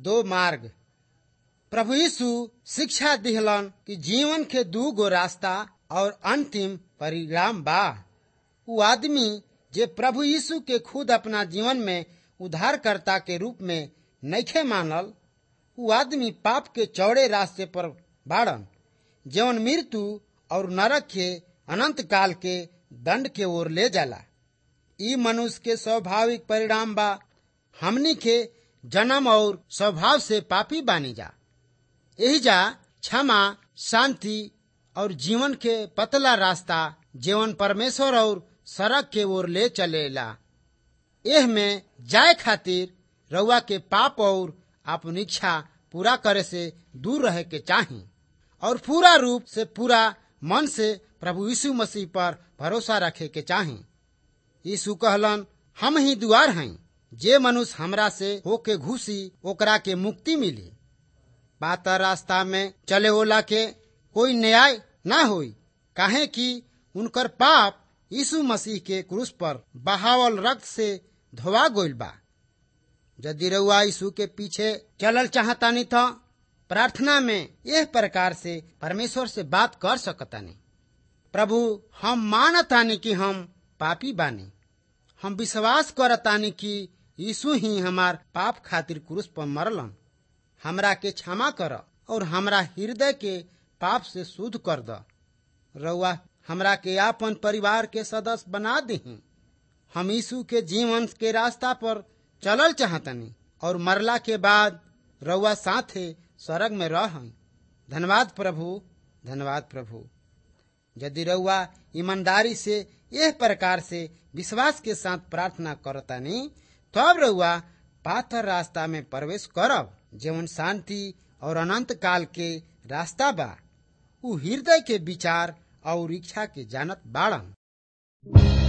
दो मार्ग प्रभु यीशु शिक्षा दिहलन कि जीवन के दू गो रास्ता और अंतिम परिणाम बा उ आदमी जे प्रभु यीशु के खुद अपना जीवन में उद्धारकर्ता के रूप में नैखे मानल उ आदमी पाप के चौड़े रास्ते पर बाड़न जवन मृत्यु और नरक के अनंत काल के दंड के ओर ले जाला ई मनुष्य के स्वाभाविक परिणाम बा हमनी के जन्म और स्वभाव से पापी बानी जा यही जा क्षमा शांति और जीवन के पतला रास्ता जीवन परमेश्वर और सड़क के ओर ले चलेला एह में जाए खातिर रउआ के पाप और अपन इच्छा पूरा करे से दूर रहे के चाही और पूरा रूप से पूरा मन से प्रभु यीशु मसीह पर भरोसा रखे के चाही यीशु कहलन हम ही दुआर हैं जे मनुष्य हमरा से होके घुसी ओकरा के मुक्ति मिली पातर रास्ता में चले ओला के कोई न्याय ना होई काहे कि उनकर पाप यीशु मसीह के क्रूस पर बहावल रक्त से धोवा गोइल बा यदि रउआ यीशु के पीछे चलल चाहतानी तो प्रार्थना में यह प्रकार से परमेश्वर से बात कर सकतानी प्रभु हम मानतानी कि हम पापी बानी हम विश्वास करतानी कि यीशु ही हमार पाप खातिर क्रूस पर मरलन हमरा के क्षमा कर और हमरा हृदय के पाप से शुद्ध कर द रउआ हमरा के आपन परिवार के सदस्य बना दही हम यीशु के जीवन के रास्ता पर चलल चाहतनी और मरला के बाद रउआ साथे स्वर्ग में रह धन्यवाद प्रभु धन्यवाद प्रभु यदि रउआ ईमानदारी से यह प्रकार से विश्वास के साथ प्रार्थना करतानी तब रउआ पाथर रास्ता में प्रवेश करब जीवन शांति और अनंत काल के रास्ता बा उ हृदय के विचार और इच्छा के जानत बाड़न